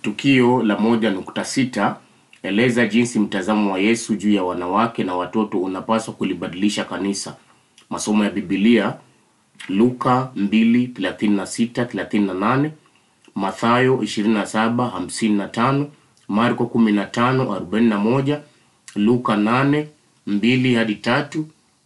Tukio la moja nukta sita eleza jinsi mtazamo wa Yesu juu ya wanawake na watoto unapaswa kulibadilisha kanisa. Masomo ya Biblia Luka 2:36-38, Mathayo 27:55, Marko 15:41, Luka 8:2 hadi 3,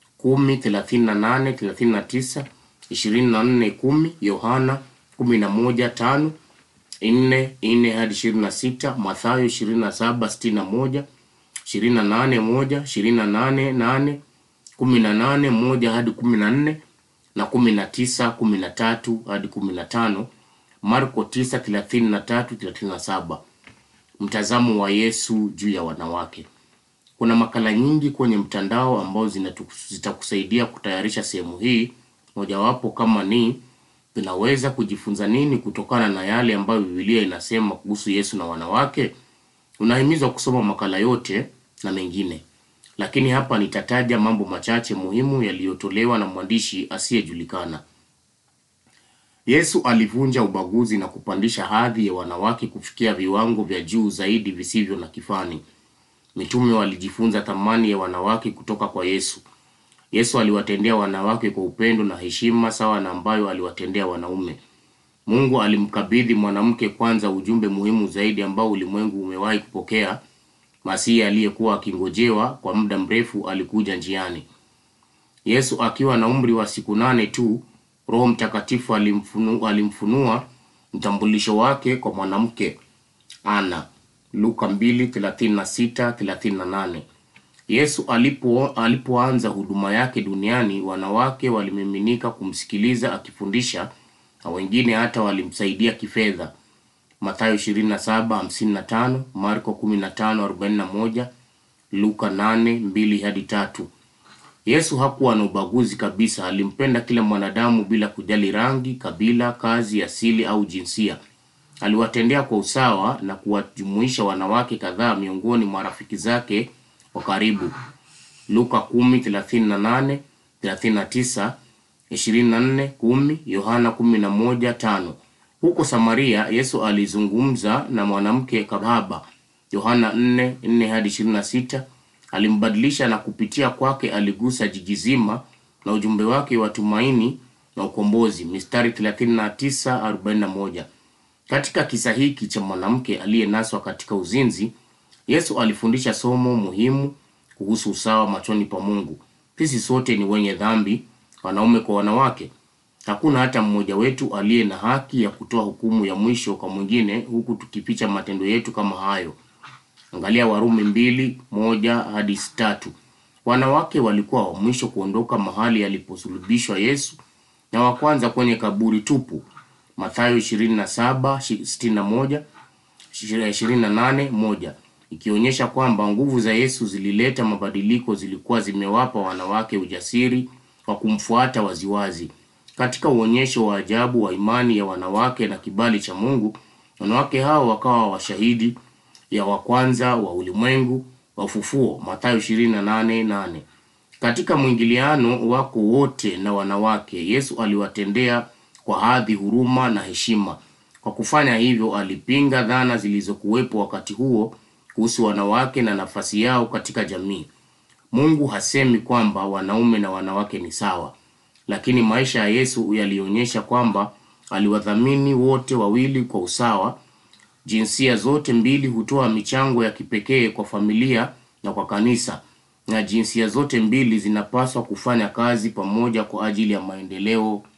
10:38-39, 24:10, Yohana 11:5 nne nne hadi ishirini na sita Mathayo ishirini na saba sitini na moja ishirini na nane moja ishirini na nane nane kumi na nane moja hadi kumi na nne na kumi na tisa kumi na tatu hadi kumi na tano Marko tisa thelathini na tatu thelathini na saba Mtazamo wa Yesu juu ya wanawake. Kuna makala nyingi kwenye mtandao ambao zinatu- zitakusaidia kutayarisha sehemu hii, mojawapo kama ni tunaweza kujifunza nini kutokana na yale ambayo Biblia inasema kuhusu Yesu na wanawake. Unahimizwa kusoma makala yote na mengine, lakini hapa nitataja mambo machache muhimu yaliyotolewa na mwandishi asiyejulikana. Yesu alivunja ubaguzi na kupandisha hadhi ya wanawake kufikia viwango vya juu zaidi visivyo na kifani. Mitume walijifunza thamani ya wanawake kutoka kwa Yesu. Yesu aliwatendea wanawake kwa upendo na heshima sawa na ambayo aliwatendea wanaume. Mungu alimkabidhi mwanamke kwanza ujumbe muhimu zaidi ambao ulimwengu umewahi kupokea. Masihi aliyekuwa akingojewa kwa muda mrefu alikuja njiani. Yesu akiwa na umri wa siku nane tu, Roho Mtakatifu alimfunu, alimfunua mtambulisho wake kwa mwanamke Ana. Luka 2:36-38. Yesu alipo alipoanza huduma yake duniani, wanawake walimiminika kumsikiliza akifundisha na wengine hata walimsaidia kifedha. Mathayo 27:55, Marko 15:41, Luka 8:2 hadi 3. Yesu hakuwa na ubaguzi kabisa. Alimpenda kila mwanadamu bila kujali rangi, kabila, kazi, asili au jinsia. Aliwatendea kwa usawa na kuwajumuisha wanawake kadhaa miongoni mwa rafiki zake wa karibu. Luka 10:38, 39, 24, 10, Yohana 11:5. Huko Samaria Yesu alizungumza na mwanamke kahaba. Yohana 4:4 hadi 26. Alimbadilisha na kupitia kwake aligusa jiji zima na ujumbe wake wa tumaini na ukombozi. Mistari 39:41. Katika kisa hiki cha mwanamke aliyenaswa katika uzinzi, Yesu alifundisha somo muhimu kuhusu usawa machoni pa Mungu. Sisi sote ni wenye dhambi, wanaume kwa wanawake. Hakuna hata mmoja wetu aliye na haki ya kutoa hukumu ya mwisho kwa mwingine huku tukificha matendo yetu kama hayo. Angalia Warumi mbili moja hadi tatu. Wanawake walikuwa wa mwisho kuondoka mahali aliposulubishwa Yesu na wa kwanza kwenye kaburi tupu. Mathayo 27:61 28 moja ikionyesha kwamba nguvu za Yesu zilileta mabadiliko, zilikuwa zimewapa wanawake ujasiri wa kumfuata waziwazi. Katika uonyesho wa ajabu wa imani ya wanawake na kibali cha Mungu, wanawake hao wakawa washahidi ya wa kwanza wa ulimwengu wa ufufuo. Mathayo 28:8. Katika mwingiliano wako wote na wanawake, Yesu aliwatendea kwa hadhi, huruma na heshima. Kwa kufanya hivyo, alipinga dhana zilizokuwepo wakati huo kuhusu wanawake na nafasi yao katika jamii. Mungu hasemi kwamba wanaume na wanawake ni sawa, lakini maisha ya Yesu yalionyesha kwamba aliwadhamini wote wawili kwa usawa. Jinsia zote mbili hutoa michango ya kipekee kwa familia na kwa kanisa, na jinsia zote mbili zinapaswa kufanya kazi pamoja kwa ajili ya maendeleo